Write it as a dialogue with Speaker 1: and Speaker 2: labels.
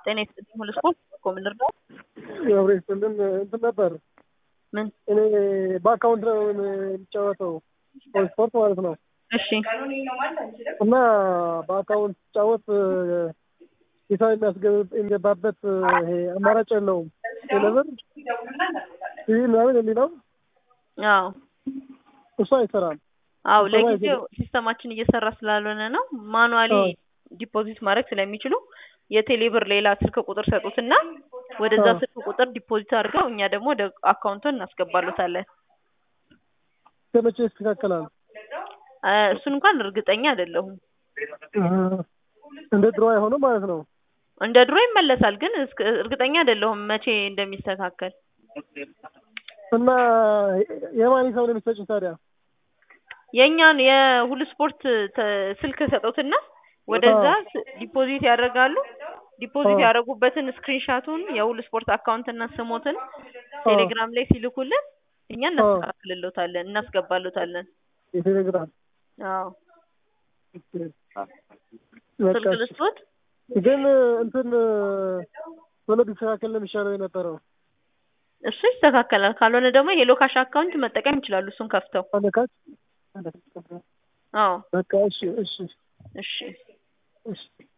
Speaker 1: ጤና ይስጥልኝ ሙሉ ስፖርት እኮ ምን ልርዳው?
Speaker 2: አብሬ ስልን እንትን ነበር
Speaker 1: ምን?
Speaker 2: እኔ በአካውንት ነው የሚጫወተው ስፖርት ማለት ነው።
Speaker 1: እሺ
Speaker 2: እና በአካውንት ሲጫወት ሂሳብ የሚገባበት ይሄ አማራጭ የለውም። ቴሌብር ይህ ምናምን የሚለው
Speaker 1: አዎ
Speaker 2: እሱ አይሰራም።
Speaker 1: አው
Speaker 2: ሰማይ
Speaker 1: ለጊዜው ሲስተማችን እየሰራ ስላልሆነ ነው። ማኑዋሊ
Speaker 2: አዎ።
Speaker 1: ዲፖዚት ማድረግ ስለሚችሉ የቴሌብር ሌላ ስልክ ቁጥር ሰጡትና ወደዛ
Speaker 2: አዎ።
Speaker 1: ስልክ ቁጥር ዲፖዚት አድርገው እኛ ደግሞ ወደ አካውንቱን እናስገባሉታለን።
Speaker 2: ከመቼ ይስተካከላል?
Speaker 1: አ፣ እሱን እንኳን እርግጠኛ አይደለሁም።
Speaker 2: እንደ ድሮ አይሆንም ማለት ነው።
Speaker 1: እንደ ድሮ ይመለሳል፣ ግን እስከ- እርግጠኛ አይደለሁም መቼ እንደሚስተካከል።
Speaker 2: እና የማን ሂሳብ ነው የሚሰጭኝ ታዲያ?
Speaker 1: የእኛን የሁሉ ስፖርት ተ- ስልክ ሰጡትና ወደዛ ስ- ዲፖዚት ያደርጋሉ። ዲፖዚት
Speaker 2: አዎ።
Speaker 1: ያደረጉበትን ስክሪንሻቱን የሁሉ ስፖርት አካውንት እና ስሞትን ቴሌግራም ላይ ሲልኩልን እኛ እናስተካክልሎታለን እናስገባሎታለን።
Speaker 2: የቴሌግራም
Speaker 1: አዎ
Speaker 2: በቃ
Speaker 1: ስልክ
Speaker 2: እሺ።
Speaker 1: ልስጦት።
Speaker 2: ግን እንትን ቶሎ ቢስተካከል ነው የሚሻለው የነበረው።
Speaker 1: እሱ ይስተካከላል። ካልሆነ ደግሞ የሄሎ ካሽ አካውንት መጠቀም ይችላሉ። እሱን ከፍተው።
Speaker 2: አለካች
Speaker 1: አዎ
Speaker 2: በቃ እሺ እሺ
Speaker 1: እሺ
Speaker 2: እሺ